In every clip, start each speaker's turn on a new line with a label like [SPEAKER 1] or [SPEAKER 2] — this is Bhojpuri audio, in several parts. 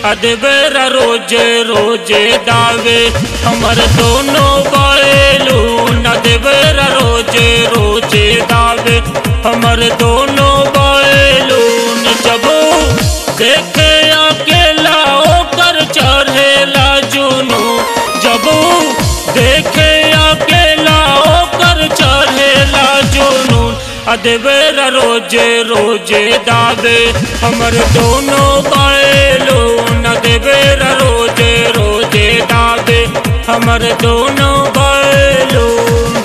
[SPEAKER 1] अदबेरा रोजे रोजे दावे हमर दोनों बैलून अदबेरा रोजे रोजे दावे हमर दोनों बैलून जब देखे अकेला ओकर चढ़ेला जुनू जब देखे अकेला ओकर चढ़ेला जुनून अदबेरा रोजे रोजे दावे हमर दोनों बैलून अदबेरा रोजे रोजे दावे हमर दोनों बैलून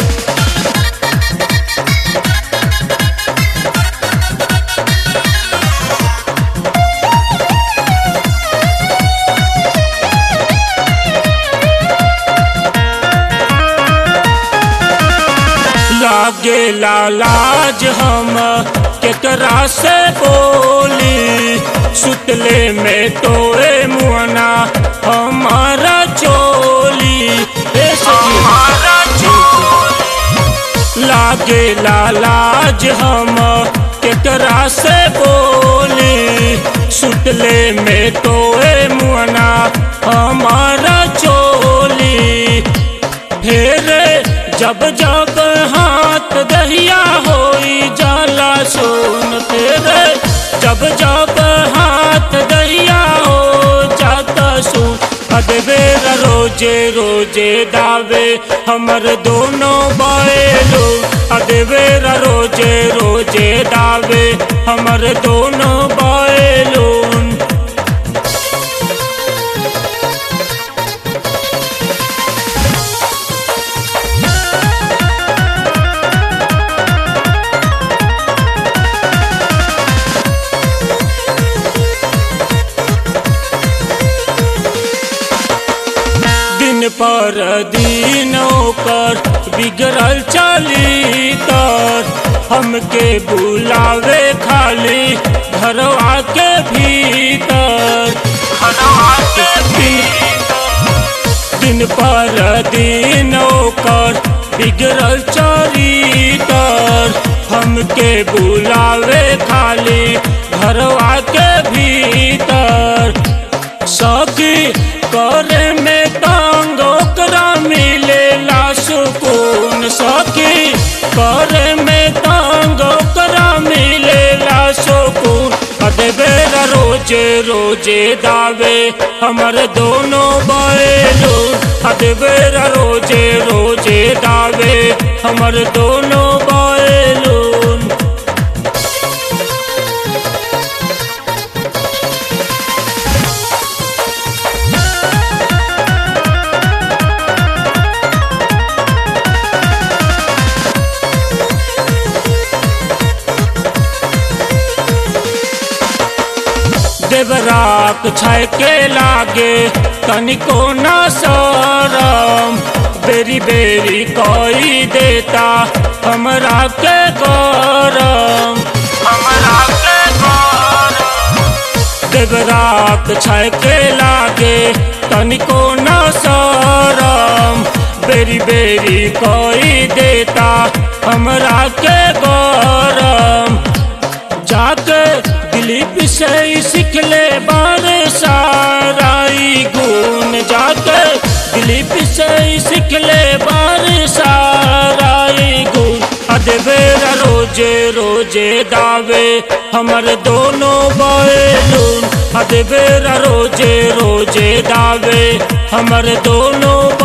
[SPEAKER 1] लागे लाज हम केकरा से बोली सुतले में तोरे मुअना हमारा चोली ए सखी लागे लाज हम केकरा से बोली सुतले में तोरे मुअना हमारा चोली फेरे जब जब हाथ दहिया होई जाला सोन फेरे जब जब हाथ दहिया हो जाता सोन अदबेरा रोजे रोजे दावे हमर दोनों बैलो अदबेरा रोजे रोजे दावे हमर दोनों बैलून दिन पर दिन ओकर बिगड़ल चली तर हमके बुलावे खाली घरवा के भीतर घरवा के भीतर दिन पर दिन ओकर बिगड़ल चली तर हमके बुलावे खाली घरवा के भीतर सखी करे में तंग ओकरा मिलेला सुकून सखी करे में तंग ओकरा मिलेला सुकून अदबेरा रोजे रोजे दावे हमर दोनों बैलो अदबेरा रोजे रोजे दावे हमर दोनों बैलून देवराक छै के लागे तनिको न सरम बेरी बेरी कोई देता हमरा के गरम हमरा के गरम देवराक छै के लागे तनिको न सरम बेरी बेरी कोई देता हमरा के गरम जाके दिलीप से ही सीख ले बारे साराई गुण जाके दिलीप से ही सीख ले बारे साराई गुण अदबेरा रोजे रोजे दावे हमर दोनों बैलून अदबेरा रोजे रोजे दावे हमर दोनों